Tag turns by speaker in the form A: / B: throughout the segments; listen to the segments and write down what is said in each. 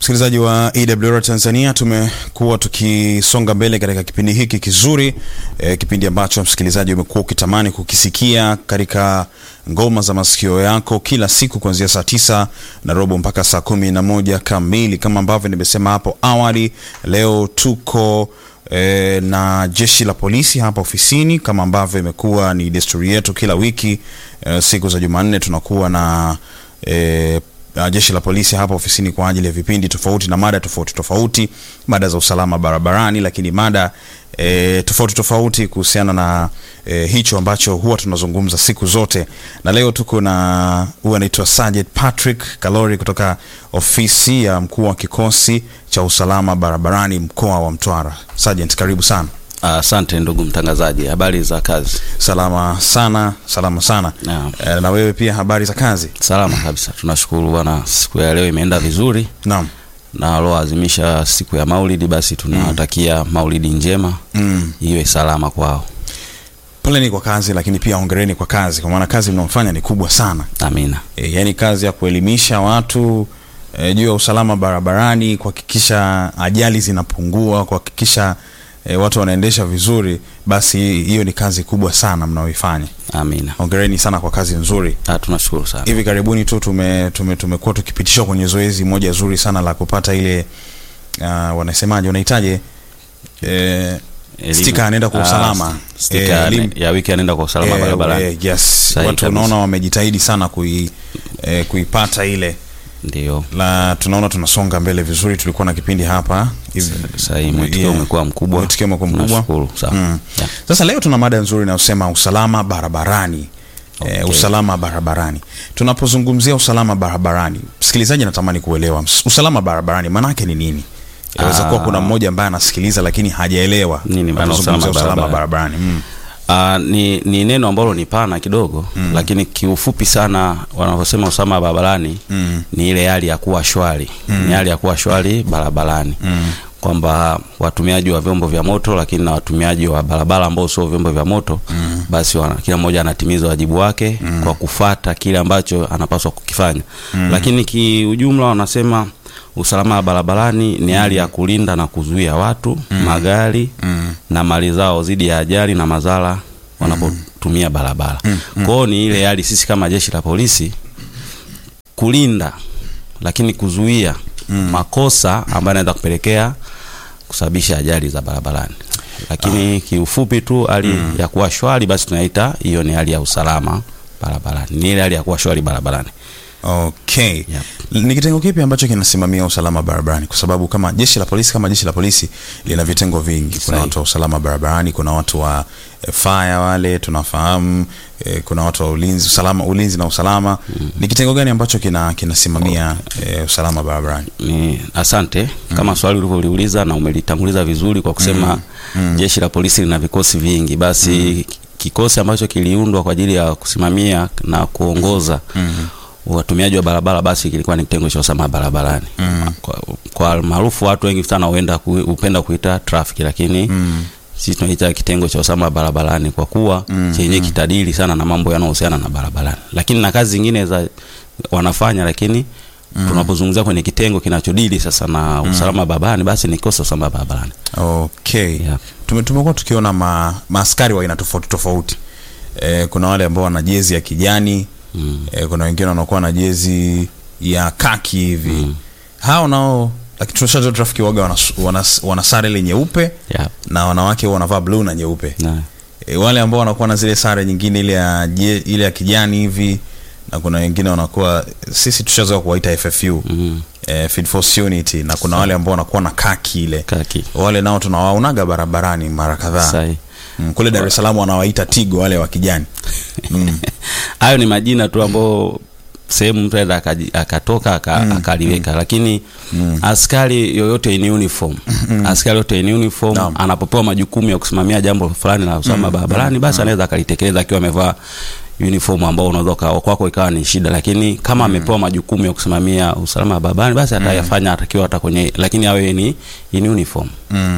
A: Msikilizaji wa EWR Tanzania, tumekuwa tukisonga mbele katika kipindi hiki kizuri e, kipindi ambacho msikilizaji umekuwa ukitamani kukisikia katika ngoma za masikio yako kila siku kuanzia saa tisa na robo mpaka saa kumi na moja kamili. Kama ambavyo nimesema hapo awali, leo tuko e, na jeshi la polisi hapa ofisini, kama ambavyo imekuwa ni desturi yetu kila wiki e, siku za Jumanne tunakuwa na e, uh, jeshi la polisi hapa ofisini kwa ajili ya vipindi tofauti na mada tofauti tofauti, mada za usalama barabarani, lakini mada e, tofauti tofauti kuhusiana na e, hicho ambacho huwa tunazungumza siku zote, na leo tuko na huyu anaitwa Sergeant Patrick Kalori kutoka ofisi ya mkuu wa kikosi cha usalama barabarani mkoa wa Mtwara. Sergeant, karibu sana.
B: Asante uh, ndugu mtangazaji, habari za kazi?
A: Salama sana, salama sana.
B: Naam.
A: E, na wewe pia habari za kazi?
B: Salama kabisa, tunashukuru bwana. Siku ya leo imeenda vizuri
A: Naam.
B: na walioadhimisha siku ya Maulidi, basi tunawatakia Maulidi njema
A: Mm.
B: iwe salama kwao.
A: Poleni kwa kazi, lakini pia hongereni kwa kazi, kwa maana kazi mnaofanya ni kubwa sana.
B: Amina.
A: E, yaani kazi ya kuelimisha watu e, juu ya usalama barabarani, kuhakikisha ajali zinapungua, kuhakikisha e, watu wanaendesha vizuri, basi hiyo ni kazi kubwa sana mnaoifanya.
B: Amina.
A: Hongereni sana kwa kazi nzuri.
B: Ah, tunashukuru sana.
A: Hivi karibuni tu tume, tume, tumekuwa tukipitishwa kwenye zoezi moja zuri sana la kupata ile uh, wanasemaje, unahitaje e,
B: Elimu.
A: stika anaenda kwa
B: Ah,
A: usalama
B: stika
A: Eh,
B: ya-
A: elimu.
B: ya wiki anaenda kwa usalama
A: Eh,
B: barabarani.
A: eh, yes.
B: Sahihi
A: Watu
B: kabisa.
A: unaona wamejitahidi sana kui, eh, kuipata ile
B: Ndio.
A: la tunaona tunasonga mbele vizuri. Tulikuwa na kipindi hapa hivi
B: Sasa mwitikio
A: Yeah.
B: umekuwa mkubwa.
A: Mwitikio umekuwa mkubwa.
B: Tunashukuru sana.
A: Mm.
B: Yeah.
A: Sasa leo tuna mada nzuri inayosema usalama barabarani. Eh,
B: Okay.
A: usalama barabarani. Tunapozungumzia usalama barabarani, msikilizaji anatamani kuelewa ms- usalama barabarani maana yake ni nini? Inaweza kuwa
B: Ah.
A: kuna mmoja ambaye anasikiliza lakini hajaelewa
B: Nini maana
A: tunapozungumzia
B: usalama
A: usalama
B: barabarani?
A: barabarani. Mm.
B: Uh, ni, ni neno ambalo ni pana kidogo mm. Lakini kiufupi sana wanavyosema usalama barabarani
A: Mm.
B: ni ile hali ya kuwa shwari mm. Ni hali ya kuwa shwari barabarani
A: Mm.
B: kwamba watumiaji wa vyombo vya moto lakini na watumiaji wa barabara ambao sio vyombo vya moto mm. Basi wana, kila mmoja anatimiza wajibu wake mm. kwa kufata kile ambacho anapaswa kukifanya mm. Lakini kiujumla wanasema usalama wa barabarani ni hali ya kulinda na kuzuia watu mm. magari
A: Mm.
B: na mali zao dhidi ya ajali na madhara wanapotumia barabara. Kwa hiyo ni ile hali sisi kama jeshi la polisi kulinda lakini kuzuia makosa ambayo yanaweza kupelekea kusababisha ajali za barabarani. Lakini kiufupi tu hali ya kuwa shwari basi tunaita hiyo ni hali ya usalama barabarani. Ni ile hali ya kuwa shwari barabarani.
A: Okay.
B: Yep.
A: Ni kitengo kipi ambacho kinasimamia usalama barabarani? Kwa sababu kama jeshi la polisi kama jeshi la polisi lina vitengo vingi. Kuna
B: Sahi.
A: watu wa usalama barabarani, kuna watu wa eh, fire wale tunafahamu, eh, kuna watu wa ulinzi, usalama, ulinzi na usalama. Ni kitengo gani ambacho kina kinasimamia eh, usalama barabarani?
B: Ni asante kama swali ulivyoliuliza na umelitanguliza vizuri kwa kusema jeshi la polisi lina vikosi vingi, basi kikosi ambacho kiliundwa kwa ajili ya kusimamia na kuongoza watumiaji wa barabara basi kilikuwa ni kitengo cha usalama barabarani. Kwa, kwa maarufu watu wengi sana huenda ku, hupenda kuita traffic, lakini sisi tunaita kitengo cha usalama barabarani kwa kuwa chenye kitadili sana na mambo yanayohusiana na barabarani, lakini na kazi zingine za wanafanya lakini tunapozungumzia kwenye kitengo kinachodili sasa na usalama barabarani basi ni kikosi cha usalama barabarani.
A: Okay.
B: Yeah.
A: Tume, tumekuwa tukiona ma, maaskari wa aina tofauti tofauti. Eh, kuna wale ambao wana jezi ya kijani
B: Mm.
A: eh, kuna wengine wanakuwa na jezi ya kaki hivi mm. hao nao lakini tunashajua trafiki waga wana, wana, wana sare ile nyeupe
B: Yeah.
A: na wanawake huwa wanavaa bluu na nyeupe
B: Na,
A: e, wale ambao wanakuwa na zile sare nyingine ile ya je, ile ya kijani hivi na kuna wengine wanakuwa sisi tushazoea kuwaita FFU
B: mm,
A: eh, Field Force Unity na kuna wale ambao wanakuwa na kaki ile
B: kaki.
A: wale nao tunawaonaga barabarani mara kadhaa
B: Sahi.
A: mm, kule Dar es Salaam wanawaita Tigo wale wa kijani mm.
B: Hayo ni majina tu ambayo sehemu mtu aenda akaji- akatoka aka- akaliweka, lakini askari yoyote in uniform, askari yoyote in uniform
A: Naam.
B: anapopewa majukumu ya kusimamia jambo fulani la usalama barabarani, basi anaweza akalitekeleza akiwa amevaa uniform ambao unaweza ukawa kwako ikawa ni shida, lakini kama amepewa majukumu ya kusimamia usalama barabarani, basi atayafanya atakiwa hata kwenye, lakini awe ni in uniform
A: Mm.
B: yeah.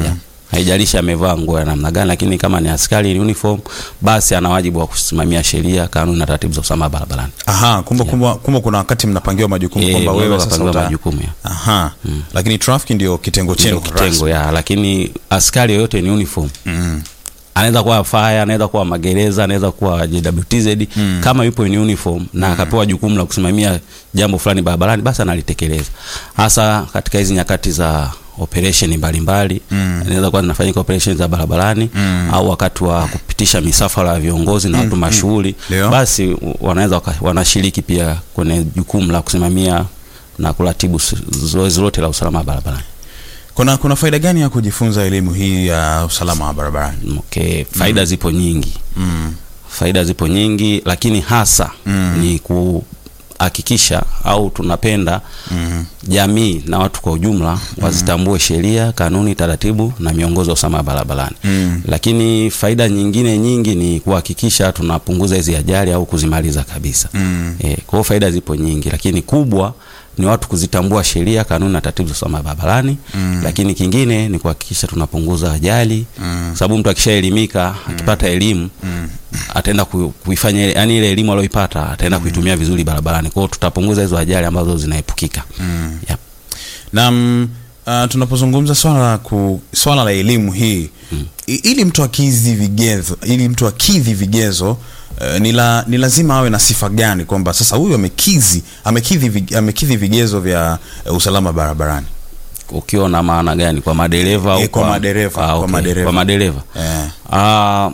B: haijalishi amevaa nguo ya namna gani, lakini kama ni askari in uniform, basi ana wajibu wa kusimamia sheria, kanuni na taratibu za usalama barabarani.
A: Aha, kumbe kumbe kumbe kuna wakati mnapangiwa majukumu
B: Eh,
A: kwamba wewe
B: unaweza
A: sasa
B: ukapangiwa
A: uta...
B: majukumu ya
A: Aha. Lakini traffic ndio kitengo chenu
B: ndio kitengo ya, lakini askari yoyote ni uniform
A: Mm.
B: anaweza kuwa fire, anaweza kuwa magereza, anaweza kuwa JWTZ kama yupo in uniform na akapewa jukumu la kusimamia jambo fulani barabarani, basi analitekeleza, hasa katika hizi nyakati za operation mbalimbali mm. inaweza kuwa zinafanyika operation za barabarani au wakati wa kupitisha misafara ya viongozi na watu mashuhuri,
A: Ndio.
B: basi wanaweza waka- wanashiriki pia kwenye jukumu la kusimamia na kuratibu s- zoezi lote la usalama barabarani.
A: Kuna kuna faida gani ya kujifunza elimu hii ya usalama wa barabarani?
B: Okay, faida zipo nyingi
A: Mm.
B: faida zipo nyingi lakini hasa
A: Mm.
B: ni kuhakikisha au tunapenda
A: Mm.
B: jamii na watu kwa ujumla wazitambue sheria, kanuni, taratibu na miongozo ya usalama barabarani.
A: Mm.
B: Lakini faida nyingine nyingi ni kuhakikisha tunapunguza hizi ajali au kuzimaliza kabisa.
A: Mm.
B: E, kwa hiyo faida zipo nyingi, lakini kubwa ni watu kuzitambua sheria, kanuni na taratibu za usalama barabarani.
A: Mm.
B: Lakini kingine ni kuhakikisha tunapunguza ajali
A: Mm.
B: sababu mtu akishaelimika akipata elimu
A: Mm.
B: ataenda ku- kuifanya ile- yani ile elimu aliyoipata ataenda kuitumia vizuri barabarani. Kwa hiyo tutapunguza hizo ajali ambazo zinaepukika.
A: Mm.
B: Yep.
A: Na mm, uh, tunapozungumza swala la ku, swala la elimu hii i- ili mtu akidhi vigezo ili mtu akidhi vigezo uh, ni, la, ni lazima awe na sifa gani kwamba sasa huyu amekidhi amekidhi vig- amekidhi vigezo vya uh, usalama barabarani
B: Ukiwa na maana gani kwa madereva au
A: Eh, kwa madereva,
B: Ah,
A: kwa
B: okay.
A: madereva.
B: Kwa madereva.
A: eh.
B: Ah,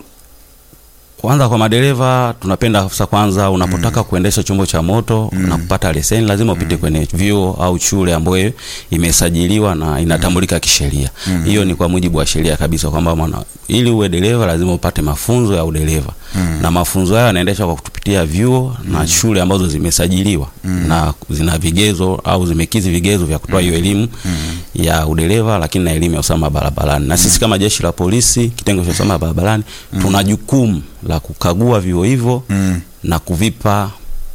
B: kwanza kwa madereva tunapenda sasa, kwanza unapotaka kuendesha chombo cha moto na kupata leseni lazima upite kwenye vyuo au shule ambayo imesajiliwa na inatambulika kisheria. Hiyo ni kwa mujibu wa sheria kabisa kwamba mwana ili uwe dereva lazima upate mafunzo ya udereva na mafunzo hayo yanaendeshwa kwa kutupitia vyuo na shule ambazo zimesajiliwa na zina vigezo au zimekizi vigezo vya kutoa hiyo elimu ya udereva, lakini na elimu ya usalama barabarani. Na sisi kama jeshi la polisi kitengo cha usalama barabarani tuna jukumu la kukagua vyuo hivyo
A: Mm.
B: na kuvipa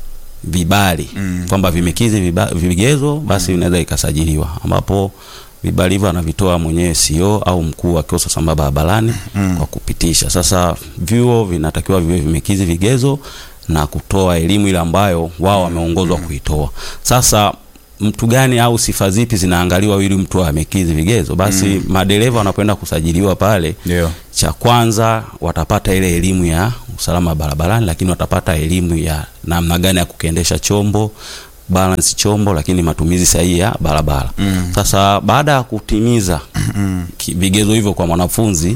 B: vibali
A: Mm.
B: kwamba vimekizi viba- vigezo basi vinaweza ikasajiliwa, ambapo vibali hivyo anavitoa mwenyewe CEO au mkuu wa kikosi cha usalama barabarani kwa kupitisha. Sasa vyuo vinatakiwa viwe vimekizi vigezo na kutoa elimu ile ambayo wao wameongozwa kuitoa. Sasa mtu gani au sifa zipi zinaangaliwa ili mtu amekizi vigezo? Basi madereva wanapoenda kusajiliwa pale
A: Ndio.
B: cha kwanza watapata ile elimu ya usalama barabarani, lakini watapata elimu ya namna gani ya kukiendesha chombo balance chombo, lakini matumizi sahihi ya barabara. Sasa baada ya kutimiza ki- vigezo hivyo kwa mwanafunzi,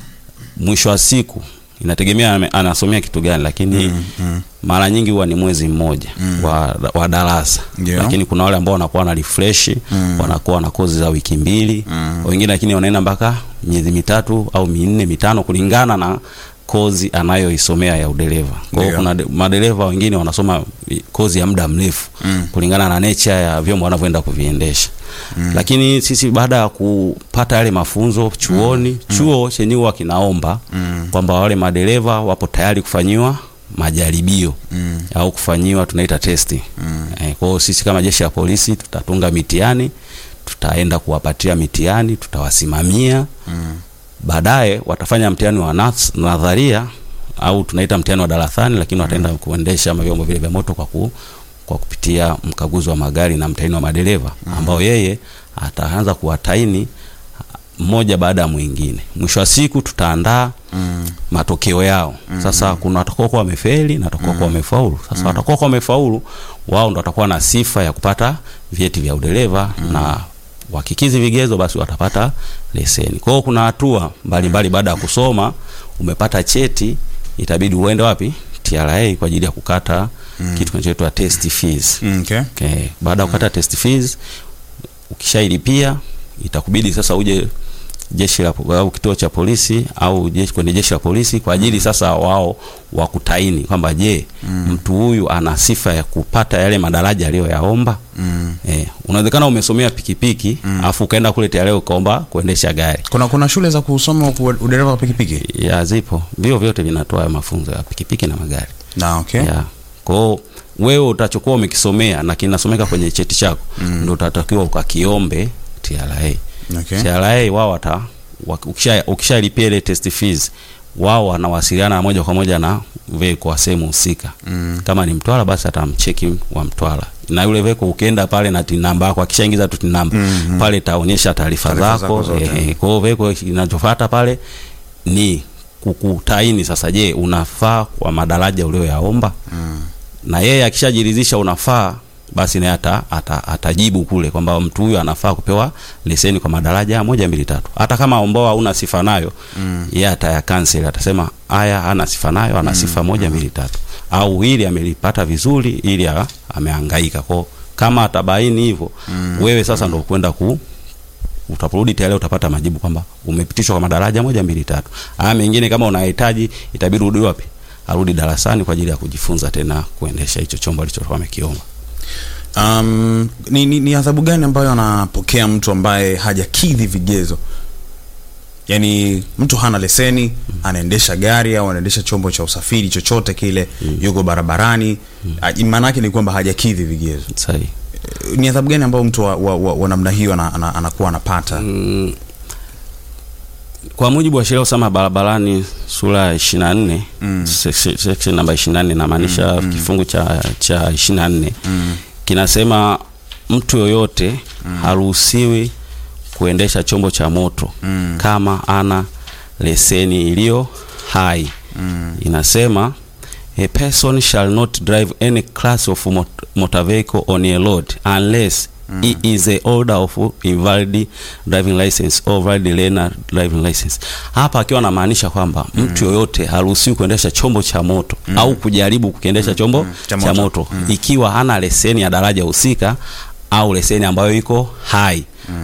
B: mwisho wa siku inategemea ame- anasomea kitu gani, lakini mara nyingi huwa ni mwezi mmoja wa, wa darasa
A: Ndio.
B: lakini kuna wale ambao wanakuwa na refresh wanakuwa na kozi za wiki mbili wengine, lakini wanaenda mpaka miezi mitatu au minne mitano kulingana na kozi anayoisomea ya udereva. Kwa hiyo
A: Ndio.
B: kuna de- madereva wengine wanasoma i- kozi ya muda mrefu kulingana na nature ya vyombo wanavyoenda kuviendesha. Lakini sisi baada ya kupata yale mafunzo chuoni, chuo chenyewe huwa kinaomba kwamba wale madereva wapo tayari kufanyiwa majaribio au kufanyiwa tunaita testi. Eh, kwa hiyo sisi kama jeshi la polisi tutatunga mitihani, tutaenda kuwapatia mitihani, tutawasimamia baadaye watafanya mtihani wa nas- nadharia au tunaita mtihani wa darasani, lakini wataenda kuendesha vyombo vile vya moto kwa, ku, kwa kupitia mkaguzi wa magari na mtahini wa madereva ambao yeye ataanza kuwataini mmoja baada ya mwingine. Mwisho wa siku tutaandaa matokeo yao. Sasa kuna watakaokuwa wamefeli na watakaokuwa wamefaulu. Sasa watakaokuwa wamefaulu wao ndo watakuwa na sifa ya kupata vyeti vya udereva na wakikizi vigezo basi watapata leseni. Kwa hiyo kuna hatua mbalimbali baada ya kusoma umepata cheti itabidi uende wapi? TRA kwa ajili ya kukata kitu kinachoitwa test fees.
A: Mm, okay.
B: Okay. Baada ya kukata test fees ukishailipia itakubidi sasa uje jeshi la au kituo cha polisi au jeshi kwenye jeshi la polisi kwa ajili sasa wao wakutaini kwamba je, mtu huyu ana sifa ya kupata yale madaraja aliyoyaomba.
A: Mm.
B: Eh, unawezekana umesomea pikipiki afu ukaenda kule tayari ukaomba kuendesha gari.
A: Kuna kuna shule za kusoma ku- udereva wa pikipiki
B: Ya zipo. Vio vyote vinatoa mafunzo ya pikipiki na magari.
A: na okay.
B: Ya. Kwa hiyo wewe utachokuwa umekisomea na kinasomeka kwenye cheti chako ndio utatakiwa ukakiombe TRA.
A: Okay.
B: TRA wao wata wa- ukisha ukishalipia ile test fees wao wanawasiliana moja kwa moja na veko wa sehemu husika
A: Mm.
B: kama ni Mtwara basi atamcheki wa Mtwara na yule veko ukienda pale na tin namba yako akishaingiza tu tin namba
A: Mhm.
B: pale itaonyesha taarifa
A: Taarifa
B: zako
A: zako zote.
B: eh, kwa hiyo veko inachofuata pale ni kukutaini sasa je unafaa kwa madaraja ulioyaomba
A: Mm.
B: na yeye akishajiridhisha unafaa basi naye ata, ata, atajibu kule kwamba mtu huyu anafaa kupewa leseni kwa madaraja moja mbili tatu hata kama ambao hauna sifa nayo
A: Mm.
B: yeye ataya cancel atasema haya hana sifa nayo ana sifa moja mbili tatu au hili amelipata vizuri ili a- amehangaika kwao kama atabaini hivyo wewe sasa ndo kwenda ku utaporudi tayari utapata majibu kwamba umepitishwa kwa madaraja moja mbili tatu haya mengine kama unahitaji itabidi urudi wapi arudi darasani kwa ajili ya kujifunza tena kuendesha hicho chombo alichokuwa amekiomba
A: Um, ni, ni, ni adhabu gani ambayo anapokea mtu ambaye hajakidhi vigezo? Yaani mtu hana leseni, anaendesha gari au anaendesha chombo cha usafiri chochote kile, yuko barabarani, mm. maana yake ni kwamba hajakidhi vigezo.
B: sahihi
A: Eh, Ni adhabu gani ambayo mtu wa, wa, wa, wa namna hiyo ana, ana, anakuwa anapata?
B: Mm, kwa mujibu wa sheria ya usalama barabarani sura ya 24
A: Mm.
B: se- section namba 24 inamaanisha kifungu cha cha 24
A: Mm.
B: kinasema mtu yoyote haruhusiwi kuendesha chombo cha moto
A: Mm.
B: kama ana leseni iliyo hai
A: Mm.
B: inasema a person shall not drive any class of mot motor vehicle on a road unless he is a holder of invalid driving license or valid learner driving license. Hapa akiwa anamaanisha kwamba mtu yoyote haruhusiwi kuendesha chombo cha moto au kujaribu kukiendesha chombo
A: Cha
B: cha
A: moto.
B: moto, ikiwa hana leseni ya daraja husika au leseni ambayo iko hai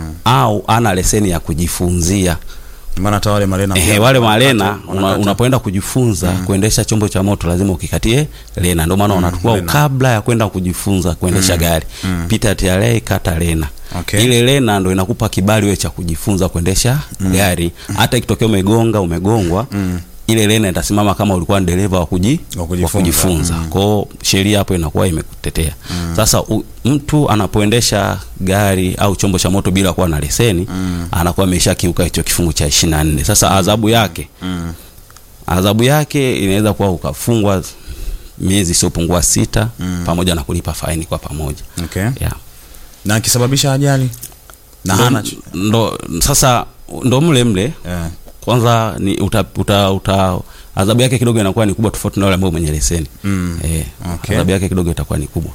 B: au ana leseni ya kujifunzia.
A: Maana hata wale marena
B: Ehe,
A: pia
B: wale
A: wanakata-
B: malena una,
A: wanakata.
B: unapoenda kujifunza kuendesha chombo cha moto lazima ukikatie lena. Ndio maana unachukua
A: lena.
B: kabla ya kwenda kujifunza kuendesha gari pita TRA kata lena.
A: Okay.
B: Ile lena ndo inakupa kibali wewe cha kujifunza kuendesha gari. Hata ikitokea umegonga umegongwa ile lena itasimama kama ulikuwa ni dereva wa kuji,
A: Wa
B: wa
A: kujifunza.
B: kujifunza.
A: Mm.
B: Kwa hiyo sheria hapo inakuwa imekutetea. Sasa u, mtu anapoendesha gari au chombo cha moto bila kuwa na leseni anakuwa ameshakiuka hicho kifungu cha 24. Sasa adhabu yake
A: Mm.
B: adhabu yake inaweza kuwa ukafungwa miezi isiyopungua sita pamoja na kulipa faini kwa pamoja
A: Okay.
B: yeah.
A: Na akisababisha ajali na
B: ndo,
A: hana ch-
B: ndo, sasa ndo mle mle
A: eh.
B: kwanza ni uta, uta, uta adhabu yake kidogo inakuwa ni kubwa tofauti na yule ambaye mwenye leseni
A: Mm.
B: eh,
A: Okay.
B: adhabu yake kidogo itakuwa ni kubwa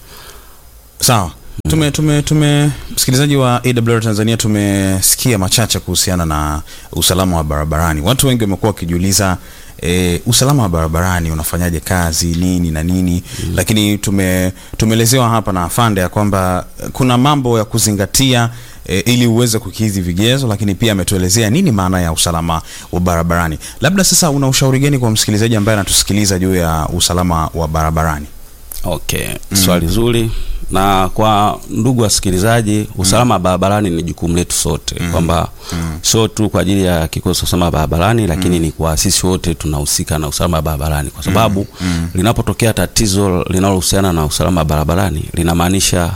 A: Sawa. Tume tume tume msikilizaji wa AWR Tanzania tumesikia machache kuhusiana na usalama wa barabarani. Watu wengi wamekuwa wakijiuliza e, usalama wa barabarani unafanyaje kazi nini na nini mm. Lakini tume tumeelezewa hapa na afande ya kwamba eh, kuna mambo ya kuzingatia e, ili uweze kukidhi vigezo, lakini pia ametuelezea nini maana ya usalama wa barabarani. Labda sasa una ushauri gani kwa msikilizaji ambaye anatusikiliza juu ya usalama wa barabarani?
B: Okay, swali zuri. Na kwa ndugu wasikilizaji, usalama wa barabarani ni jukumu letu sote, kwamba sio tu kwa ajili ya kikosi cha usalama barabarani, lakini ni kwa sisi wote tunahusika na usalama wa barabarani, kwa sababu linapotokea tatizo linalohusiana na usalama wa barabarani linamaanisha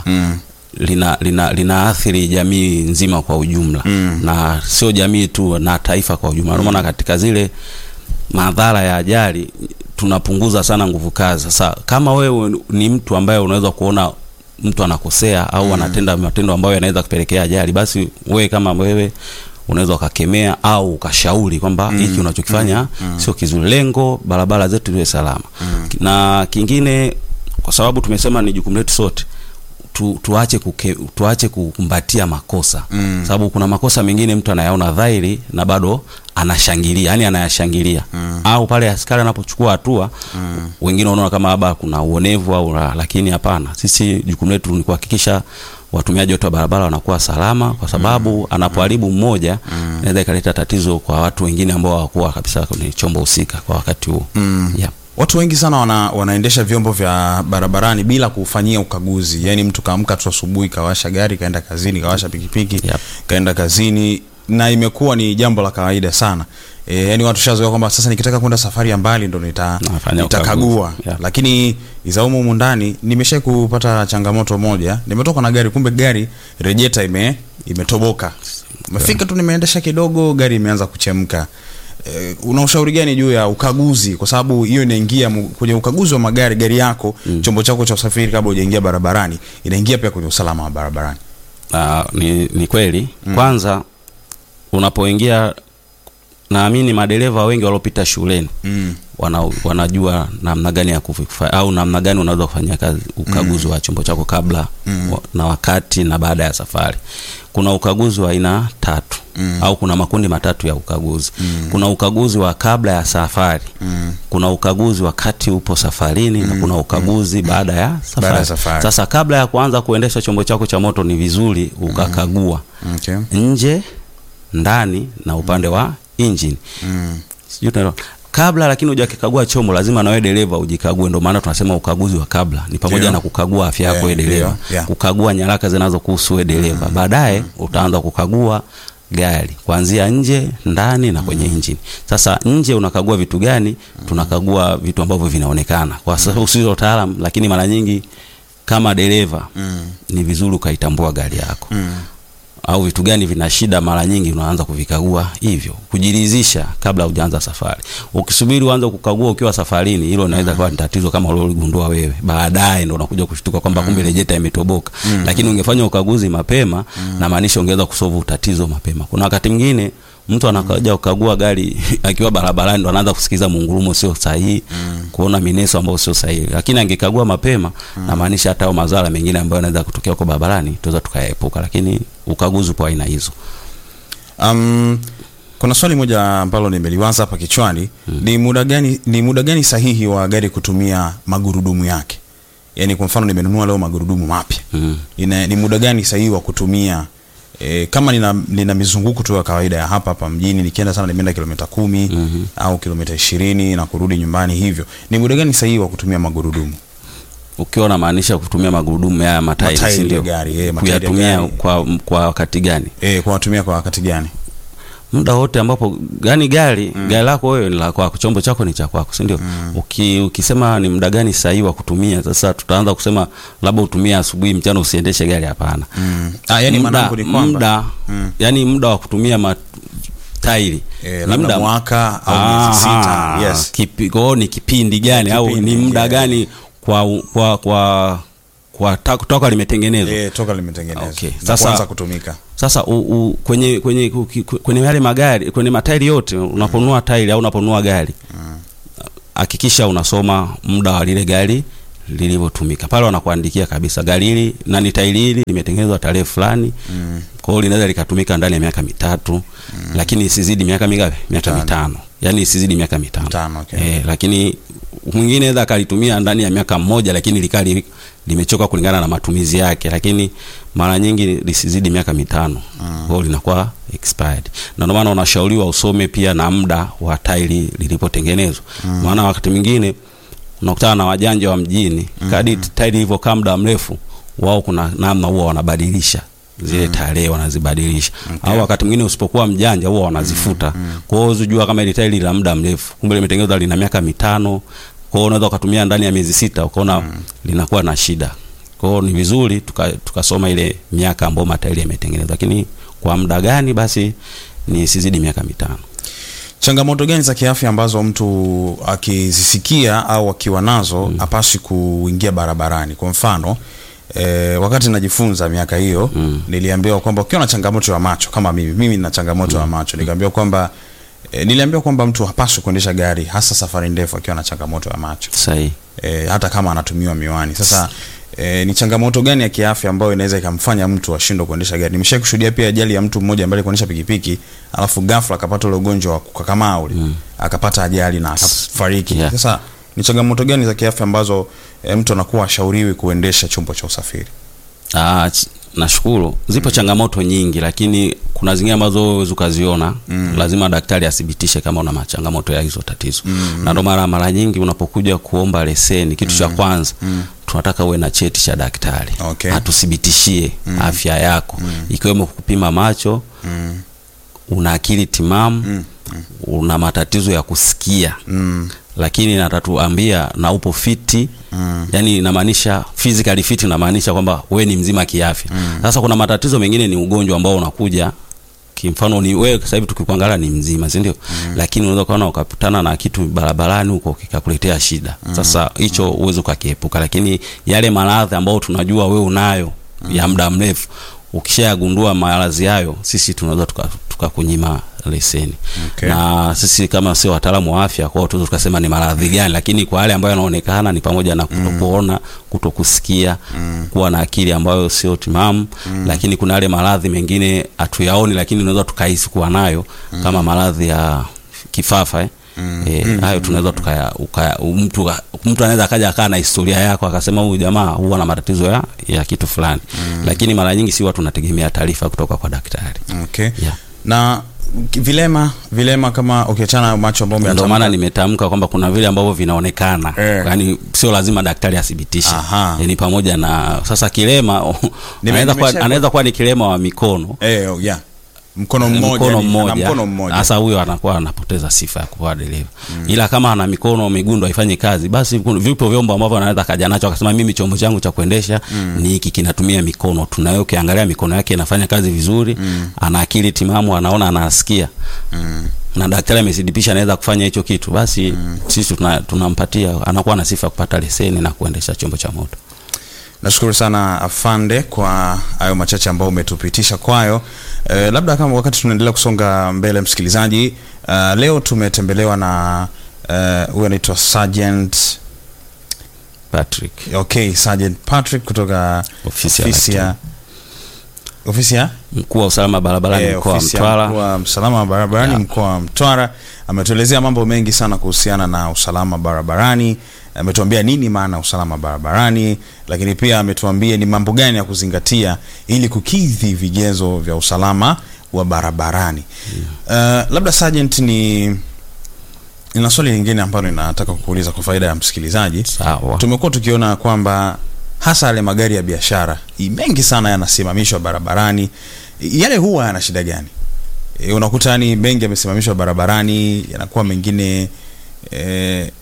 B: lina, lina, linaathiri jamii nzima kwa ujumla na sio jamii tu na taifa kwa ujumla. Ndio maana katika zile madhara ya ajali tunapunguza sana nguvu kazi. Sasa kama wewe ni mtu ambaye unaweza kuona mtu anakosea au anatenda matendo ambayo yanaweza kupelekea ajali, basi wewe kama wewe unaweza ukakemea au ukashauri kwamba hiki unachokifanya sio kizuri. Lengo barabara zetu ziwe salama. Na kingine, kwa sababu tumesema ni jukumu letu sote tu, tuache kuke, tuache kukumbatia makosa
A: Mm.
B: sababu kuna makosa mengine mtu anayaona dhahiri na bado anashangilia yani anayashangilia au pale askari anapochukua hatua wengine wanaona kama labda kuna uonevu au la, lakini hapana sisi jukumu letu ni kuhakikisha watumiaji wote wa barabara wanakuwa salama kwa sababu anapoharibu mmoja inaweza ikaleta tatizo kwa watu wengine ambao hawakuwa kabisa kwenye chombo husika kwa wakati huo yeah.
A: Watu wengi sana wana, wanaendesha vyombo vya barabarani bila kufanyia ukaguzi. Yaani mtu kaamka tu asubuhi kawasha gari kaenda kazini, kawasha pikipiki
B: Yep.
A: kaenda kazini, na imekuwa ni jambo la kawaida sana. E, yani watu shazoea kwamba sasa nikitaka kwenda safari ya mbali ndo nita
B: Nafanya
A: nitakagua.
B: ukaguzi. Yep.
A: Lakini izaumu humu ndani nimesha kupata changamoto moja, nimetoka na gari, kumbe gari rejeta ime imetoboka umefika tu nimeendesha kidogo gari imeanza kuchemka Eh, una ushauri gani juu ya ukaguzi kwa sababu hiyo inaingia mu- kwenye ukaguzi wa magari gari yako chombo chako cha usafiri kabla hujaingia barabarani inaingia pia kwenye usalama wa barabarani
B: Ah, ni, ni kweli kwanza unapoingia naamini madereva wengi waliopita shuleni
A: mm.
B: wana, wanajua namna gani ya kufa, au namna gani unaweza kufanya kazi ukaguzi wa chombo chako kabla wa, na wakati na baada ya safari. Kuna ukaguzi wa aina tatu au kuna makundi matatu ya ukaguzi. Kuna ukaguzi wa kabla ya safari, kuna ukaguzi wakati upo safarini na kuna ukaguzi baada ya safari.
A: Baada ya safari.
B: Sasa kabla ya kuanza kuendesha chombo chako cha moto ni vizuri ukakagua
A: okay.
B: nje, ndani na upande wa engine
A: mm.
B: sijui tunaelewa kabla lakini hujakikagua chombo lazima nawe dereva ujikague ndio maana tunasema ukaguzi wa kabla ni pamoja
A: Ndio.
B: na kukagua afya yako
A: Yeah,
B: wewe dereva
A: ndio, yeah.
B: kukagua nyaraka zinazokuhusu wewe dereva baadaye utaanza kukagua gari kuanzia nje ndani na kwenye engine sasa nje unakagua vitu gani tunakagua vitu ambavyo vinaonekana kwa sababu sio utaalamu lakini mara nyingi kama dereva ni vizuri ukaitambua gari yako au vitu gani vina shida, mara nyingi unaanza kuvikagua hivyo, kujiridhisha kabla hujaanza safari. Ukisubiri uanze kukagua ukiwa safarini, hilo linaweza kuwa ni tatizo kama uliogundua wewe, baadaye ndo unakuja kushtuka kwamba kumbe rejeta imetoboka. Lakini ungefanya ukaguzi mapema, na maanisha ungeweza kusolve tatizo mapema. Kuna wakati mwingine mtu anakuja kukagua gari akiwa barabarani, ndo anaanza kusikiza mungurumo sio sahihi, kuona mineso ambayo sio sahihi, lakini angekagua mapema, na maanisha hata hayo madhara mengine ambayo yanaweza kutokea kwa barabarani tunaweza tukayaepuka, lakini ukaguzi kwa aina hizo.
A: Um, kuna swali moja ambalo nimeliwaza hapa kichwani ni muda gani ni muda gani sahihi wa gari kutumia magurudumu yake yaani kwa mfano nimenunua leo magurudumu mapya
B: Mm.
A: Ina, ni muda gani sahihi wa kutumia e, kama nina, nina mizunguko tu ya kawaida ya hapa hapa mjini nikienda sana nimeenda kilomita kumi
B: Mhm.
A: au kilomita ishirini na kurudi nyumbani hivyo ni muda gani sahihi wa kutumia magurudumu
B: Ukiwa unamaanisha kutumia magurudumu ya matairi,
A: Matairi
B: si
A: ya
B: ndio?
A: gari, eh, matairi ya
B: Kuyatumia
A: gari.
B: kwa kwa wakati gani?
A: e, kwa watumia kwa wakati gani
B: muda wote ambapo gani gari gari lako wewe ni la kwako, chombo chako ni cha kwako, si ndio? Uki, ukisema ni muda gani sahihi wa kutumia, sasa tutaanza kusema labda utumie asubuhi, mchana usiendeshe gari. Hapana,
A: mm. ah, yani
B: muda,
A: manangu ni kwamba
B: muda yani muda wa kutumia matairi
A: e, labda mwaka au miezi sita yes
B: Kipi, kwa hiyo ni kipindi gani au
A: Kipindi,
B: ni muda
A: yeah.
B: gani kwa kwa kwa kwa ta- toka limetengenezwa
A: e, toka limetengenezwa
B: Okay.
A: na
B: Sasa-
A: kuanza kutumika
B: Sasa u, u, kwenye kwenye kuki- kwenye yale magari kwenye matairi yote unaponunua tairi au unaponunua gari hakikisha unasoma muda wa lile gari lilivyotumika. Pale wanakuandikia kabisa gari hili na ni tairi hili limetengenezwa tarehe fulani. Kwa hiyo linaweza likatumika ndani ya miaka mitatu lakini isizidi miaka mingapi? Miaka mitano. Yaani isizidi miaka mitano.
A: Mitano, okay.
B: Eh, lakini mwingine anaweza akalitumia ndani ya miaka mmoja lakini likali limechoka kulingana na matumizi yake, lakini mara nyingi lisizidi miaka mitano kwa hiyo linakuwa expired, na ndio maana unashauriwa usome pia na muda wa tairi lilipotengenezwa, maana wakati mwingine unakutana na wajanja wa mjini kadi tairi ilivyokaa muda mrefu, wao kuna namna huwa wanabadilisha zile tarehe wanazibadilisha, au wakati mwingine usipokuwa mjanja huwa wanazifuta. Kwa hiyo uzijua kama ile tairi la muda mrefu, kumbe limetengenezwa lina miaka mitano. Kwa hiyo unaweza ukatumia ndani ya miezi sita ukaona linakuwa na shida. Kwa hiyo ni vizuri tuka- tukasoma ile miaka ambayo matairi yametengenezwa, lakini kwa muda gani basi ni sizidi miaka mitano.
A: changamoto gani za kiafya ambazo mtu akizisikia au akiwa nazo hapaswi kuingia barabarani kwa mfano E, wakati najifunza miaka hiyo
B: Mm.
A: niliambiwa kwamba ukiwa na changamoto ya macho kama mimi mimi nina changamoto ya macho nikaambiwa kwamba e, niliambiwa kwamba mtu hapaswi kuendesha gari hasa safari ndefu akiwa na changamoto ya macho
B: Sahihi.
A: e, hata kama anatumiwa miwani sasa e, ni changamoto gani ya kiafya ambayo inaweza ikamfanya mtu ashindwe kuendesha gari nimesha kushuhudia pia ajali ya mtu mmoja ambaye alikuwa anaendesha pikipiki alafu ghafla akapata ule ugonjwa wa kukakamaa ule akapata ajali na akafariki
B: Yeah.
A: sasa ni changamoto gani za kiafya ambazo e, mtu anakuwa ashauriwi kuendesha chombo cha usafiri
B: Ah, ch- nashukuru. Zipo changamoto nyingi, lakini kuna zingine ambazo huwezi ukaziona. Lazima daktari athibitishe kama una changamoto ya hizo tatizo, na ndio mara mara nyingi unapokuja kuomba leseni, kitu cha kwanza tunataka uwe na cheti cha daktari
A: Okay.
B: atuthibitishie afya yako, ikiwemo kupima macho, una akili timamu, una matatizo ya kusikia
A: mm.
B: lakini natatuambia na upo fiti mm. yani inamaanisha physically fit inamaanisha kwamba wewe ni mzima kiafya sasa kuna matatizo mengine ni ugonjwa ambao unakuja kimfano ni wewe sasa hivi tukikuangalia ni mzima si ndio lakini unaweza kuona ukakutana na kitu barabarani huko kikakuletea shida sasa hicho uweze ukakiepuka lakini yale maradhi ambayo tunajua wewe unayo ya muda mrefu ukishayagundua maradhi hayo sisi tunaweza tuka- tukakunyima leseni
A: Okay.
B: na sisi kama sio wataalamu wa afya kwao tunaweza tukasema ni maradhi gani lakini kwa yale ambayo yanaonekana ni pamoja na kutokuona kutokusikia kuwa na akili ambayo sio timamu lakini kuna yale maradhi mengine hatuyaoni lakini unaweza tukahisi kuwa nayo kama maradhi ya kifafa eh. Eh, hayo tunaweza tukaya ukaya- mtu mtu anaweza akaja akaa na historia yako akasema huyu jamaa huwa na matatizo ya, ya kitu fulani lakini mara nyingi si watu tunategemea taarifa kutoka kwa daktari
A: okay.
B: Yeah.
A: na ki- vilema vilema kama ukiachana na macho ambao
B: ndio
A: umeyatamka-
B: maana nimetamka kwamba kuna vile ambavyo vinaonekana
A: Eh.
B: yaani sio lazima daktari athibitishe
A: Aha.
B: ni pamoja na sasa kilema
A: Nime-
B: anaweza kuwa,
A: nimesha-
B: anaweza kuwa ni kilema wa mikono
A: eh, oh, yeah. mkono mmoja
B: mkono
A: ni- ana
B: mmoja
A: mkono mmoja
B: sasa huyo anakuwa anapoteza sifa ya kuwa dereva ila kama ana mikono migundo haifanyi kazi basi kuna- vipo vyombo ambavyo anaweza kaja nacho akasema mimi chombo changu cha kuendesha ni hiki kinatumia mikono tunayo ukiangalia mikono yake inafanya kazi vizuri ana akili timamu anaona anasikia na daktari amethibitisha anaweza kufanya hicho kitu basi sisi tuna- tunampatia anakuwa na sifa ya kupata leseni na kuendesha chombo cha moto
A: nashukuru sana afande kwa hayo machache ambayo umetupitisha kwayo eh, labda kama wakati tunaendelea kusonga mbele msikilizaji uh, leo tumetembelewa na eh, huyu anaitwa sergeant
B: Patrick
A: okay sergeant patrick kutoka
B: Ofisi ya
A: ofisi ya ofisi ya
B: mkuu wa usalama barabarani
A: Eh,
B: mkoa wa
A: ofisi ya
B: Mtwara
A: mkuu wa usalama wa barabarani
B: Yeah.
A: mkoa wa Mtwara ametuelezea mambo mengi sana kuhusiana na usalama barabarani. Ametuambia nini maana ya usalama barabarani, lakini pia ametuambia ni mambo gani ya kuzingatia ili kukidhi vigezo vya usalama wa barabarani. Uh, labda Sergeant, ni nina swali lingine ambalo ninataka kukuuliza kwa faida ya msikilizaji.
B: sawa
A: Tumekuwa tukiona kwamba hasa yale magari ya biashara i- mengi sana yanasimamishwa barabarani. I- Yale huwa yana shida gani? E, unakuta yani mengi yamesimamishwa barabarani, yanakuwa mengine e,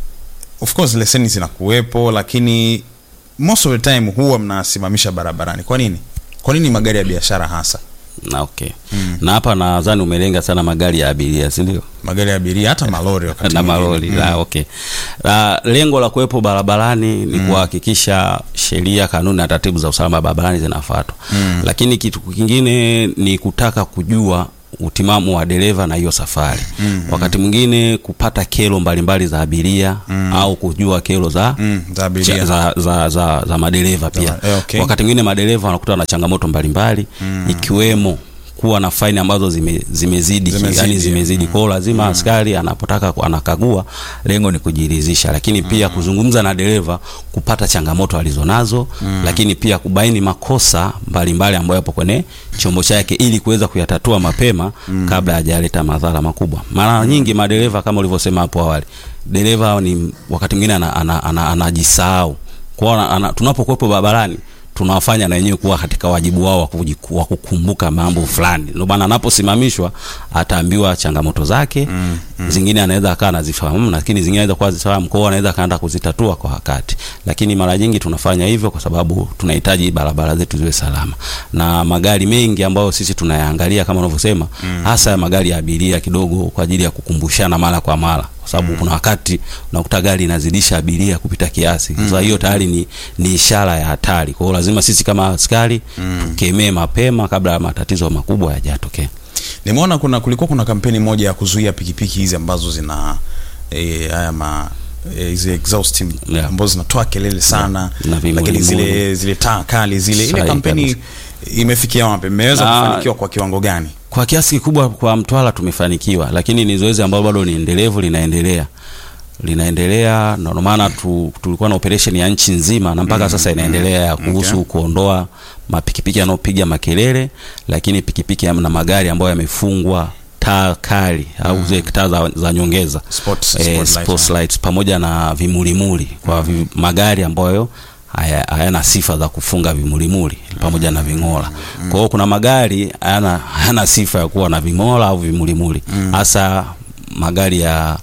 A: of course leseni zinakuwepo, lakini most of the time huwa mnasimamisha barabarani. Kwa nini? Kwa nini magari ya biashara hasa?
B: na okay na hapa nadhani umelenga sana magari ya abiria si ndio
A: Magari ya abiria hata malori wakati
B: na
A: mwingine.
B: malori la okay la, lengo la kuwepo barabarani ni kuhakikisha sheria kanuni na taratibu za usalama barabarani zinafuatwa lakini kitu kingine ni kutaka kujua utimamu wa dereva na hiyo safari wakati mwingine kupata kero mbalimbali za abiria au kujua kero za
A: Mm, za abiria.
B: cha- za, za, za, za madereva pia
A: eh, okay.
B: wakati mwingine madereva wanakuta na changamoto mbalimbali ikiwemo kuwa na faini ambazo zime, zimezidi
A: Zimezidi,
B: yani zimezidi kwao lazima askari anapotaka ku- anakagua lengo ni kujiridhisha lakini pia kuzungumza na dereva kupata changamoto alizonazo lakini pia kubaini makosa mbalimbali ambayo yapo kwenye chombo chake ili kuweza kuyatatua mapema kabla hajaleta madhara makubwa mara nyingi madereva kama ulivyosema hapo awali dereva ni wakati mwingine anajisahau ana, ana, ana, anajisahau. Kwa hiyo ana- tunapokuwepo barabarani tunawafanya na wenyewe kuwa katika wajibu wao wa kujiku- wa kukumbuka mambo fulani. Ndio maana anaposimamishwa ataambiwa changamoto zake mm, mm. Zingine anaweza akawa anazifahamu, lakini zingine anaweza kuwa zifahamu, kwa hiyo anaweza akaenda kuzitatua kwa wakati. Lakini mara nyingi tunafanya hivyo kwa sababu tunahitaji barabara zetu ziwe salama, na magari mengi ambayo sisi tunayaangalia kama unavyosema, hasa ya magari ya abiria kidogo kwa ajili ya kukumbushana mara kwa mara kwa sababu kuna wakati unakuta gari inazidisha abiria kupita kiasi. Sasa hiyo tayari ni, ni ishara ya hatari. Kwa hiyo lazima sisi kama askari tukemee mapema kabla ya matatizo makubwa hayajatokea.
A: Nimeona kuna kulikuwa kuna kampeni moja ya kuzuia pikipiki hizi ambazo zina eh, haya ma eh, hizi exhaust
B: Yeah.
A: ambazo zinatoa kelele sana
B: Na vimuli
A: lakini zile
B: muli.
A: zile taa kali zile ile
B: Sahihi
A: kampeni
B: kabisa.
A: imefikia wapi? Mmeweza
B: Na-
A: kufanikiwa kwa kiwango gani?
B: Kwa kiasi kikubwa kwa Mtwara tumefanikiwa, lakini ni zoezi ambalo bado ni endelevu, linaendelea linaendelea. Ndio maana tu, tulikuwa na operation ya nchi nzima na mpaka sasa inaendelea ya kuhusu
A: Okay.
B: kuondoa mapikipiki yanayopiga makelele, lakini pikipiki na magari ambayo yamefungwa taa kali au zile taa za, za nyongeza
A: Sports-
B: eh,
A: spotlight,
B: sports
A: yeah.
B: lights pamoja na vimulimuli kwa vi, magari ambayo haya- hayana sifa za kufunga vimulimuli pamoja na ving'ola. Kwa hiyo kuna magari hayana hayana sifa ya kuwa na ving'ola au vimulimuli, hasa magari ya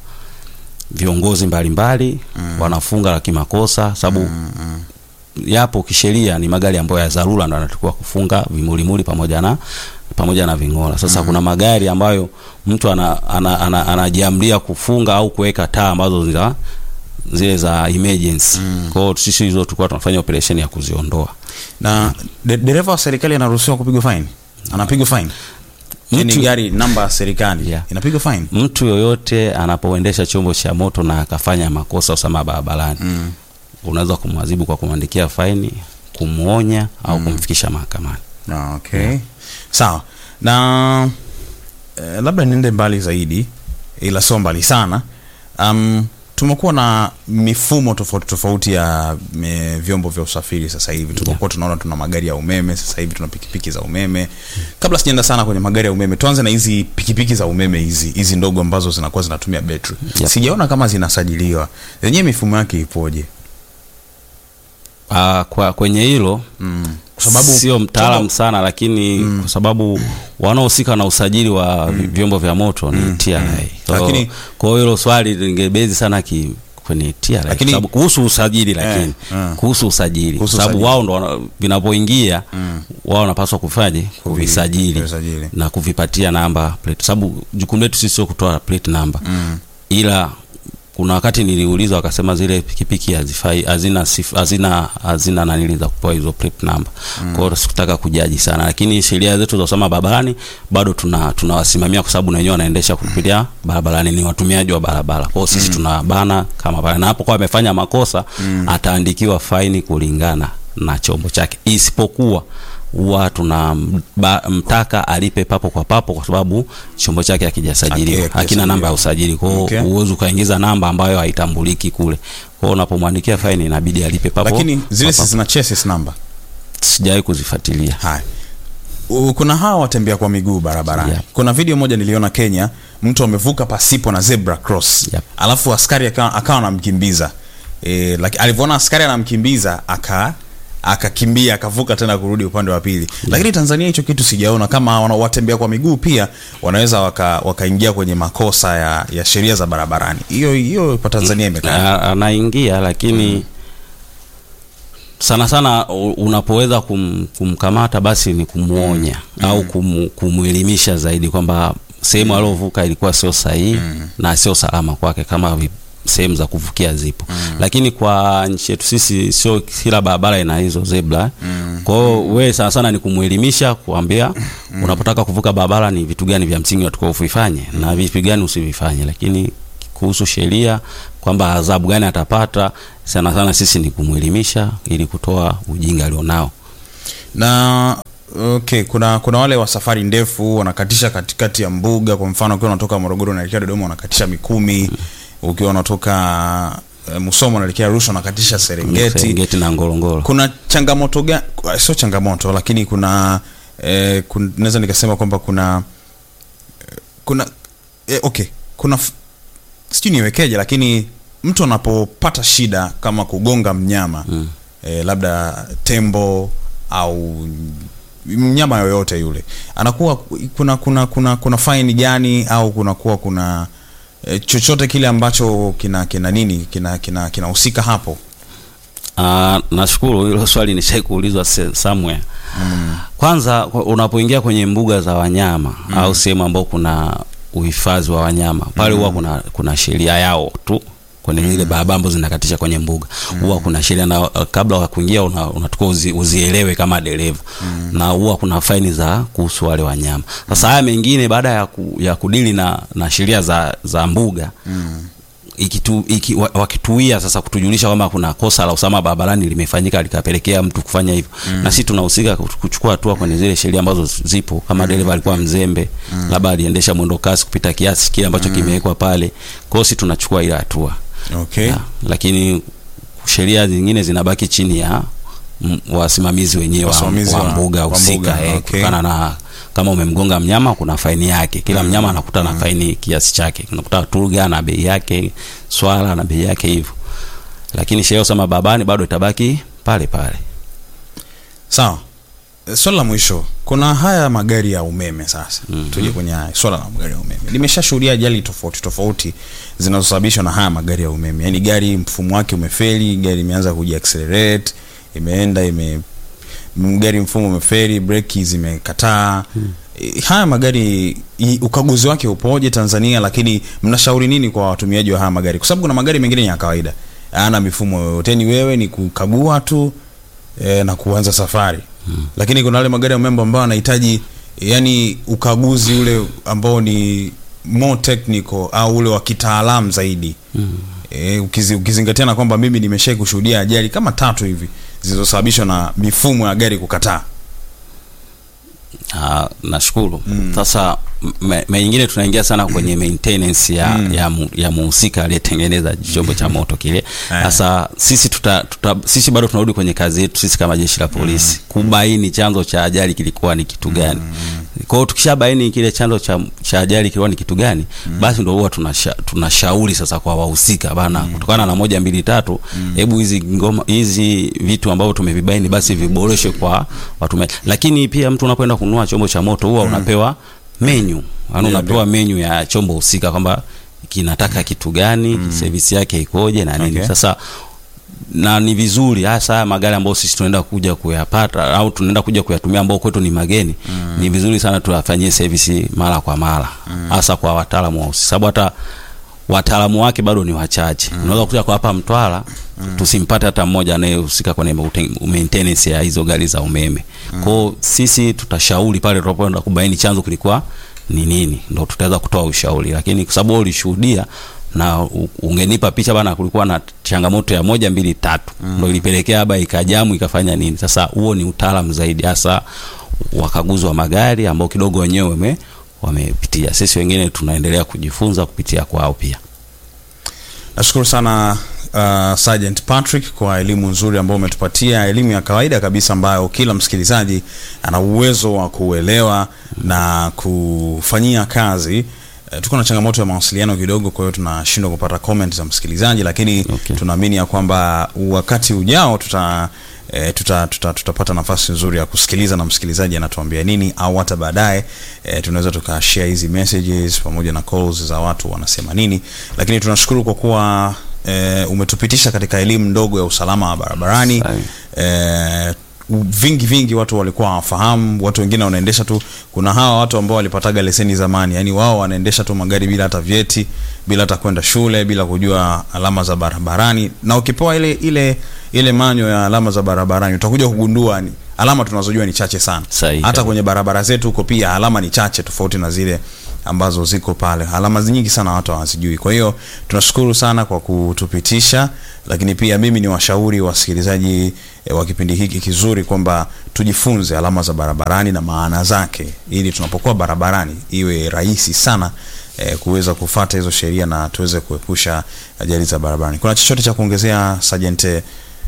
B: viongozi mbalimbali wanafunga kimakosa, sababu yapo kisheria ni magari ambayo ya dharura ndo yanatakiwa kufunga vimulimuli pamoja na pamoja na ving'ora. Sasa kuna magari ambayo mtu anajiamlia ana, ana, anajiamlia kufunga au kuweka taa ambazo zina zile za emergency. Kwa hiyo sisi hizo tulikuwa tunafanya operation ya kuziondoa.
A: na de- dereva wa serikali anaruhusiwa kupigwa fine anapigwa fine ni
B: Mtu-
A: gari namba ya serikali
B: Yeah.
A: inapigwa fine
B: Mtu yoyote anapoendesha chombo cha moto na akafanya makosa usalama barabarani
A: mm.
B: unaweza kumwadhibu kwa kumwandikia faini, kumwonya au kumfikisha mahakamani.
A: Ah, okay sawa na eh, labda niende mbali zaidi ila sio mbali sana um, tumekuwa na mifumo tofauti tofauti ya me, vyombo vya usafiri sasa hivi tumekuwa tunaona tuna magari ya umeme sasa hivi tuna pikipiki za umeme kabla sijaenda sana kwenye magari ya umeme tuanze na hizi pikipiki za umeme hizi hizi ndogo ambazo zinakuwa zinatumia betri
B: Yep.
A: sijaona kama zinasajiliwa zenyewe mifumo yake ipoje
B: Ah, kwa kwenye hilo
A: mm. kwa sababu
B: sio mtaalam
A: chombo-
B: sana lakini kwa sababu wanaohusika na usajili wa vi- vyombo vya moto ni TRA. Kwa hiyo-
A: Lakini-
B: kwa hiyo hilo swali lingebezi sana ki kwenye TRA kwa
A: Lakini-
B: sababu kuhusu usajili lakini
A: eh.
B: kuhusu usajili kwa
A: Kuhusu
B: sababu
A: usajili.
B: wao ndo wana- vinapoingia wao wanapaswa kufanyaje kuvisajili
A: kuvisajili.
B: na kuvipatia namba plate sababu jukumu letu sisi sio kutoa plate number ila kuna wakati niliulizwa wakasema zile pikipiki hazifai hazina sif- hazina hazina nanili za kupewa hizo plate number kwa hiyo sikutaka kujaji sana lakini sheria zetu za usalama barabarani bado tuna tunawasimamia kwa sababu na wenyewe wanaendesha kupitia barabarani ni watumiaji wa barabara kwa hiyo sisi tunabana kama pale na hapo kwa amefanya makosa ataandikiwa faini kulingana na chombo chake isipokuwa huwa tunamtaka alipe papo kwa papo kwa sababu chombo chake hakijasajiliwa
A: Haki-
B: hakina namba ya usajili kwa hiyo
A: Okay.
B: huwezi ukaingiza namba ambayo haitambuliki kule kwa hiyo unapomwandikia faini inabidi alipe papo
A: lakini zile
B: kwa
A: si
B: papo.
A: zina chassis number
B: sijawahi kuzifuatilia
A: haya U- kuna hawa watembea kwa miguu barabarani
B: Yep.
A: kuna video moja niliona kenya mtu amevuka pasipo na zebra cross
B: Yep.
A: alafu askari akawa akawa anamkimbiza e, like, alivyoona askari anamkimbiza aka akakimbia akavuka tena kurudi upande wa pili lakini tanzania hicho kitu sijaona kama wana- watembea kwa miguu pia wanaweza waka- wakaingia kwenye makosa ya, ya sheria za barabarani hiyo hiyo kwa tanzania imekaa
B: A- anaingia lakini sana sana u- unapoweza kum, kumkamata basi ni kumwonya au kum, kumwelimisha zaidi kwamba sehemu aliovuka ilikuwa sio sahihi na sio salama kwake kama vi- sehemu za kuvukia zipo lakini kwa nchi yetu sisi sio kila barabara ina hizo zebra kwa hiyo wewe sana sana ni kumwelimisha kuambia unapotaka kuvuka barabara ni vitu gani vya msingi unatakiwa uvifanye na vitu gani usivifanye lakini kuhusu sheria kwamba adhabu gani atapata sana sana sisi ni kumwelimisha ili kutoa ujinga alionao
A: na okay kuna kuna wale wa safari ndefu wanakatisha katikati ya mbuga kwa mfano ukiwa unatoka morogoro unaelekea dodoma unakatisha mikumi ukiwa unatoka eh, musoma unaelekea arusha unakatisha serengeti
B: Serengeti na ngorongoro
A: kuna changamoto gani sio changamoto lakini kuna eh, kun- naweza nikasema kwamba kuna eh, kuna eh, okay kuna f- sijui niwekeje lakini mtu anapopata shida kama kugonga mnyama mm. eh, labda tembo au mnyama yoyote yule anakuwa kuna kuna kuna kuna faini gani au kunakuwa kuna eh, chochote kile ambacho kina kina nini kina kina kinahusika hapo
B: Ah, nashukuru hilo swali nishai kuulizwa se- somewhere kwanza kwa- unapoingia kwenye mbuga za wanyama au sehemu ambao kuna uhifadhi wa wanyama pale huwa kuna kuna sheria yao tu kwenye zile barabara ambazo zinakatisha kwenye mbuga huwa kuna sheria na uh, kabla wa kuingia una- unatakiwa uzi, uzielewe kama dereva na huwa kuna faini za kuhusu wale wanyama sasa haya mengine baada ya, ku, ya kudili na, na sheria za, za mbuga ikitu, iki, wa- wakituia sasa kutujulisha kwamba kuna kosa la usalama barabarani limefanyika likapelekea mtu kufanya hivyo na sisi tunahusika ku- kuchukua hatua kwenye zile sheria ambazo zipo kama dereva alikuwa mzembe labda aliendesha mwendo kasi kupita kiasi kile ambacho kimewekwa pale kwa hiyo sisi tunachukua ile hatua
A: okay
B: ya, lakini sheria zingine zinabaki chini ya m- wasimamizi wenyewe wa,
A: Wasimamizi
B: wa
A: wa-
B: mbuga
A: wa
B: husika
A: mbuga,
B: eh,
A: okay.
B: kutokana na kama umemgonga mnyama kuna faini yake kila mnyama anakuta na faini kiasi chake unakuta turga na bei yake swala na bei yake hivyo lakini sheria usama babani bado itabaki pale pale
A: sawa Eh, swala la mwisho kuna haya magari ya umeme sasa mm-hmm. tuje kwenye haya swala la magari ya umeme limeshashuhudia ajali tofauti tofauti zinazosababishwa na haya magari ya umeme yaani gari mfumo wake umefeli gari imeanza kujiaccelerate imeenda ime m- gari mfumo umefeli breki zimekataa mm. eh, haya magari i- ukaguzi wake upoje Tanzania, lakini mnashauri nini kwa watumiaji wa haya magari? Kwa sababu kuna magari mengine ni ya kawaida, hayana mifumo yoyote, ni wewe ni kukagua tu eh, na kuanza safari hmm. Lakini kuna wale magari ya umeme ambayo yanahitaji yani ukaguzi ule ambao ni more technical au ule wa kitaalamu zaidi mm. E, ukizi, ukizingatia na kwamba mimi nimeshai kushuhudia ajali kama tatu hivi zilizosababishwa na mifumo ya gari kukataa.
B: Ah, nashukuru sasa me- me nyingine tunaingia sana kwenye maintenance ya, ya, mu- ya muhusika aliyetengeneza chombo cha moto kile sasa sisi tuta, tuta, sisi bado tunarudi kwenye kazi yetu sisi kama jeshi la polisi kubaini chanzo cha ajali kilikuwa ni kitu gani kwa hiyo tukishabaini kile chanzo cha, cha ajali kilikuwa ni kitu gani basi ndo huwa tunasha, tunashauri sasa kwa wahusika bana kutokana na moja mbili tatu hebu hizi ngoma hizi vitu ambavyo tumevibaini basi viboreshwe kwa watumiaji lakini pia mtu unapoenda kununua chombo cha moto huwa unapewa menyu yaani unapewa menyu ya chombo husika kwamba kinataka kitu gani service yake ikoje na nini
A: Okay.
B: sasa na ni vizuri hasa haya magari ambayo sisi tunaenda kuja kuyapata au tunaenda kuja kuyatumia ambao kwetu ni mageni ni vizuri sana tuyafanyie service mara kwa mara hasa kwa wataalamu wa sababu hata wataalamu wake bado ni wachache unaweza kuja kwa hapa Mtwara tusimpate hata mmoja anayehusika kwenye maute- maintenance ya hizo gari za umeme kwao sisi tutashauri pale tunapoenda kubaini chanzo kilikuwa ni nini ndo tutaweza kutoa ushauri lakini kwa sababu wewe ulishuhudia na u- ungenipa picha bana kulikuwa na changamoto ya moja mbili tatu ndo ilipelekea haba ikajamu ikafanya nini sasa huo ni utaalamu zaidi hasa wakaguzi wa magari ambao kidogo wenyewe wame wamepitia sisi wengine tunaendelea kujifunza kupitia kwao pia
A: Nashukuru sana uh, Sergeant Patrick kwa elimu nzuri ambayo umetupatia, elimu ya kawaida kabisa ambayo kila msikilizaji ana uwezo wa kuelewa na kufanyia kazi. Uh, tuko na changamoto ya mawasiliano kidogo, kwa hiyo tunashindwa kupata comment za msikilizaji, lakini
B: Okay.
A: tunaamini ya kwamba wakati ujao tuta E, tuta, tuta, tutapata nafasi nzuri ya kusikiliza na msikilizaji anatuambia nini au hata baadaye e, tunaweza tukashare hizi messages pamoja na calls za watu wanasema nini lakini tunashukuru kwa kuwa e, umetupitisha katika elimu ndogo ya usalama wa barabarani
B: Sahi.
A: e, vingi vingi watu walikuwa hawafahamu watu wengine wanaendesha tu kuna hawa watu ambao walipataga leseni zamani yani wao wanaendesha tu magari bila hata vyeti bila hata kwenda shule bila kujua alama za barabarani na ukipewa ile ile ile manyo ya alama za barabarani utakuja kugundua ni alama tunazojua ni chache sana
B: Sahihi.
A: hata kwenye barabara zetu huko pia alama ni chache tofauti na zile ambazo ziko pale alama nyingi sana watu hawazijui kwa hiyo tunashukuru sana kwa kutupitisha lakini pia mimi ni washauri wasikilizaji e, wa kipindi hiki kizuri kwamba tujifunze alama za barabarani na maana zake ili tunapokuwa barabarani iwe rahisi sana e, kuweza kufata hizo sheria na tuweze kuepusha ajali za barabarani kuna chochote cha kuongezea sajente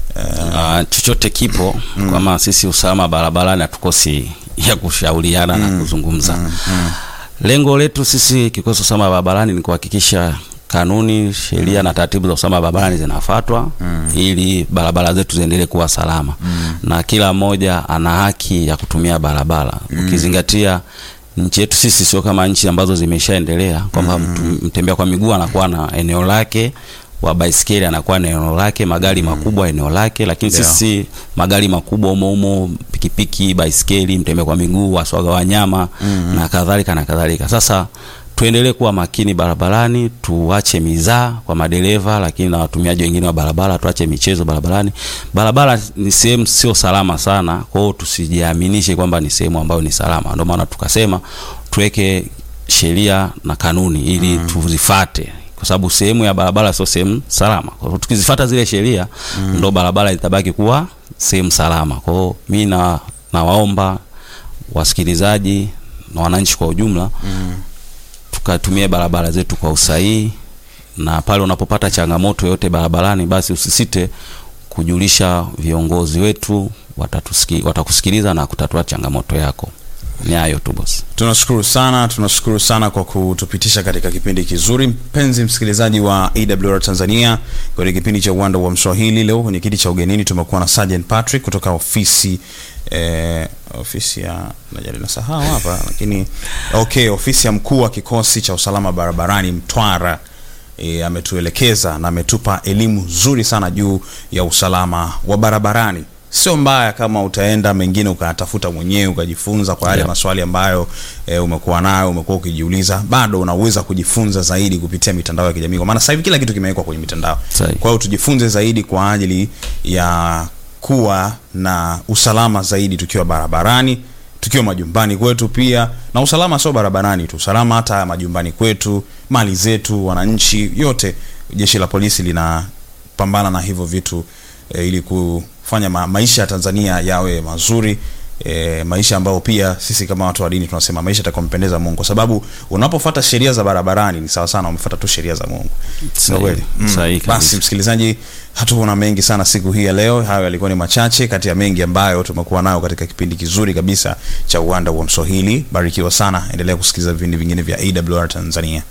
B: uh, chochote kipo mm. kama sisi usalama barabarani hatukosi ya kushauriana na kuzungumza lengo letu sisi kikosi usalama barabarani ni kuhakikisha kanuni sheria na taratibu za usalama barabarani zinafuatwa ili barabara zetu ziendelee kuwa salama na kila mmoja ana haki ya kutumia barabara ukizingatia nchi yetu sisi sio kama nchi ambazo zimeshaendelea kwamba mtu- mtembea kwa miguu anakuwa na eneo lake wa baiskeli anakuwa na eneo lake magari makubwa eneo lake lakini
A: Ndio.
B: sisi magari makubwa umo umo pikipiki baiskeli mtembea kwa miguu waswaga wanyama na kadhalika na kadhalika sasa tuendelee kuwa makini barabarani tuache mizaa kwa madereva lakini na watumiaji wengine wa barabara tuache michezo barabarani barabara ni sehemu sio salama sana kwa hiyo tusijiaminishe kwamba ni sehemu ambayo ni salama ndio maana tukasema tuweke sheria na kanuni ili tuzifate kwa sababu sehemu ya barabara sio sehemu salama kwa hiyo tukizifata zile sheria ndo barabara itabaki kuwa sehemu salama kwa hiyo mi na nawaomba wasikilizaji na wananchi kwa ujumla tukatumie barabara zetu kwa usahihi na pale unapopata changamoto yoyote barabarani basi usisite kujulisha viongozi wetu watatuski, watakusikiliza na kutatua changamoto yako ni hayo tu bosi
A: tunashukuru sana tunashukuru sana kwa kutupitisha katika kipindi kizuri mpenzi msikilizaji wa awr tanzania kwenye kipindi cha uwanda wa mswahili leo kwenye kiti cha ugenini tumekuwa na sergeant patrick kutoka ofisi eh, ofisi ya najali nasahau hapa lakini okay ofisi ya mkuu wa kikosi cha usalama barabarani mtwara e, ametuelekeza na ametupa elimu nzuri sana juu ya usalama wa barabarani sio mbaya kama utaenda mengine ukayatafuta mwenyewe ukajifunza kwa yale
B: Yeah.
A: maswali ambayo e, umekuwa nayo umekuwa ukijiuliza bado unaweza kujifunza zaidi kupitia mitandao ya kijamii kwa maana sasa hivi kila kitu kimewekwa kwenye mitandao
B: Sahi.
A: kwa hiyo tujifunze zaidi kwa ajili ya kuwa na usalama zaidi tukiwa barabarani tukiwa majumbani kwetu pia na usalama sio barabarani tu usalama hata majumbani kwetu mali zetu wananchi yote jeshi la polisi linapambana na hivyo vitu e, ili kufanya ma maisha ya tanzania yawe mazuri e, maisha ambayo pia sisi kama watu wa dini tunasema maisha yatakayompendeza mungu kwa sababu unapofuata sheria za barabarani ni sawa sana umefuata tu sheria za mungu Sio
B: Sahi.
A: kweli mm.
B: Sahi kabisa.
A: basi msikilizaji hatuona mengi sana siku hii ya leo hayo yalikuwa ni machache kati ya mengi ambayo tumekuwa nayo katika kipindi kizuri kabisa cha uwanda wa mswahili barikiwa sana endelea kusikiliza vipindi vingine vya awr tanzania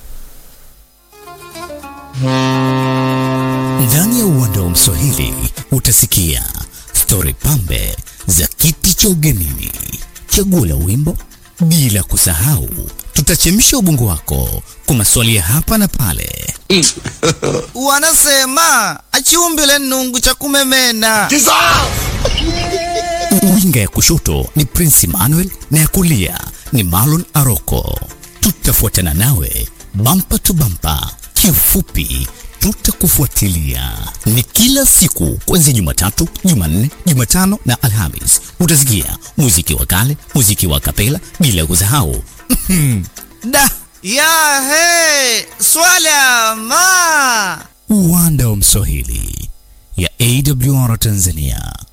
C: Ndani ya uwanda wa Mswahili utasikia stori pambe za kiti cha ugenini, chaguo la wimbo, bila kusahau tutachemsha ubongo wako kwa maswali ya hapa na pale.
D: wanasema achiumbile nungu cha kumemena
C: Winga ya kushoto ni Prince Emmanuel na ya kulia ni Marlon Aroko. Tutafuatana nawe bampa tu bampa, kiufupi tutakufuatilia. Ni kila siku kuanzia Jumatatu, Jumanne, Jumatano na Alhamis. Utasikia muziki wa kale, muziki wa kapela, bila kusahau
D: da ya he swala ma
C: uwanda wa Mswahili ya AWR Tanzania.